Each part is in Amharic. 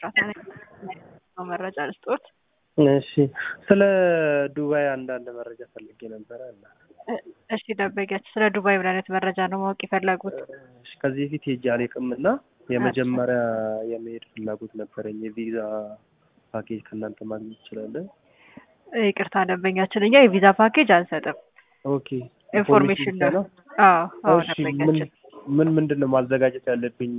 ኤፍራታ ነኝ። መረጃ ልስጦት። እሺ ስለ ዱባይ አንዳንድ መረጃ ፈልጌ ነበረ እና እሺ ደንበኛችን ስለ ዱባይ ምን አይነት መረጃ ነው ማወቅ የፈለጉት? እሺ፣ ከዚህ በፊት ሄጄ አልቅም እና የመጀመሪያ የመሄድ ፍላጎት ነበረኝ። የቪዛ ፓኬጅ ከእናንተ ማግኘት ይችላለን? ይቅርታ ደንበኛችን እኛ የቪዛ ፓኬጅ አንሰጥም። ኦኬ ኢንፎርሜሽን ነው። አዎ አዎ እሺ ምን ደንበኛችን ምን ምንድን ነው ማዘጋጀት ያለብኝ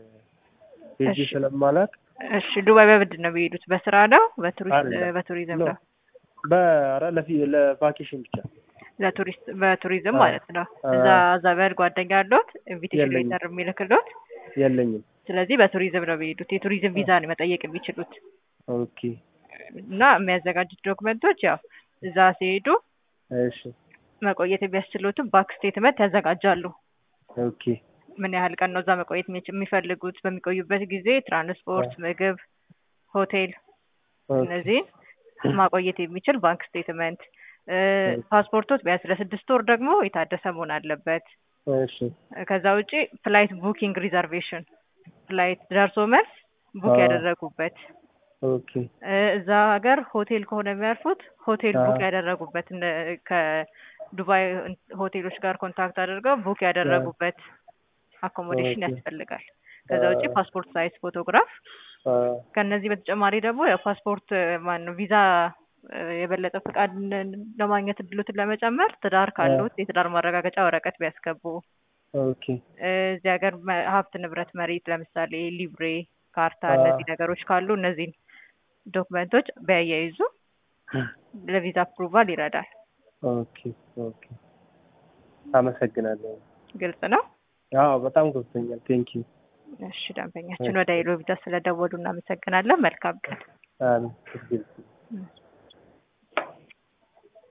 ሄጄ እሺ። ስለማላቅ እሺ ዱባይ በምንድን ነው የሚሄዱት? በስራ ነው? በቱሪስት አይደለም። በቱሪዝም ኖ፣ ነው? በኧረ ለፊ ለቫኬሽን ብቻ ለቱሪስት በቱሪዝም አዎ። ማለት ነው። አዎ። እዛ ዘመድ ጓደኛ አለዎት ኢንቪቴሽን የለኝም። ሌተር የሚልክልዎት? የለኝም። ስለዚህ በቱሪዝም ነው የሚሄዱት። የቱሪዝም ቪዛ ነው መጠየቅ የሚችሉት ኦኬ እና የሚያዘጋጁት ዶክመንቶች ያው እዛ ሲሄዱ እሺ መቆየት የሚያስችሉትን ባንክ ስቴትመንት ያዘጋጃሉ። ኦኬ ምን ያህል ቀን ነው እዛ መቆየት የሚች- የሚፈልጉት? በሚቆዩበት ጊዜ ትራንስፖርት፣ ምግብ፣ ሆቴል ኦኬ እነዚህን ማቆየት የሚችል ባንክ ስቴትመንት፣ ፓስፖርቶች ቢያንስ ለስድስት ወር ደግሞ የታደሰ መሆን አለበት። እሺ ከዛ ውጪ ፍላይት ቡኪንግ ሪዘርቬሽን ፍላይት ደርሶ መልስ ቡክ አዎ። ያደረጉበት ኦኬ እ እዛ ሀገር ሆቴል ከሆነ የሚያርፉት ሆቴል ቡክ አዎ። ያደረጉበት እነ ከዱባይ ሆቴሎች ጋር ኮንታክት አድርገው ቡክ ያደረጉበት አኮሞዴሽን ኦኬ። ያስፈልጋል። ከዛ ውጪ አዎ። ፓስፖርት ሳይዝ ፎቶግራፍ አ ከነዚህ በተጨማሪ ደግሞ ያው ፓስፖርት ማን ነው ቪዛ እ የበለጠ ፍቃድ ለማግኘት እድሎትን ለመጨመር ትዳር ካሉት የትዳር ማረጋገጫ ወረቀት ቢያስገቡ ኦኬ እ እዚህ ሀገር መ- ሀብት ንብረት መሬት ለምሳሌ ሊብሬ ካርታ አዎ። እነዚህ ነገሮች ካሉ እነዚህን ዶክመንቶች ቢያያይዙ ለቪዛ አፕሩቫል ይረዳል። ኦኬ ኦኬ አመሰግናለሁ። ግልጽ ነው። አዎ በጣም ገብቶኛል። ቴንክ ዩ እሺ ደንበኛችን ወደ ሄሎ ቪዛ ስለደወሉ እናመሰግናለን። መልካም ቀን። አሜን።